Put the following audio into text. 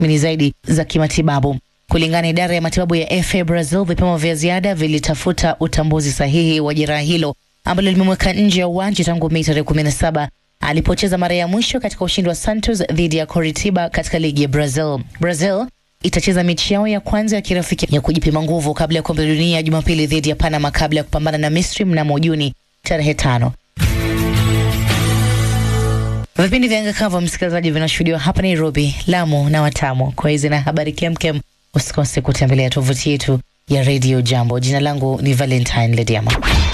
tathmini zaidi za kimatibabu. Kulingana na idara ya matibabu ya FA Brazil, vipimo vya ziada vilitafuta utambuzi sahihi wa jeraha hilo ambalo limemweka nje ya uwanja tangu Mei tarehe 17 alipocheza mara ya mwisho katika ushindi wa Santos dhidi ya Coritiba katika ligi ya Brazil. Brazil itacheza mechi yao ya kwanza ya kirafiki ya kujipima nguvu kabla ya kombe la dunia Jumapili dhidi ya Panama kabla ya kupambana na Misri mnamo Juni tarehe tano. Vipindi vya anga kavu, msikilizaji, vinashuhudiwa hapa Nairobi, Lamu na Watamu. Kwa hizi na habari kemkem, usikose kutembelea tovuti yetu ya Radio Jambo. Jina langu ni Valentine Lediama.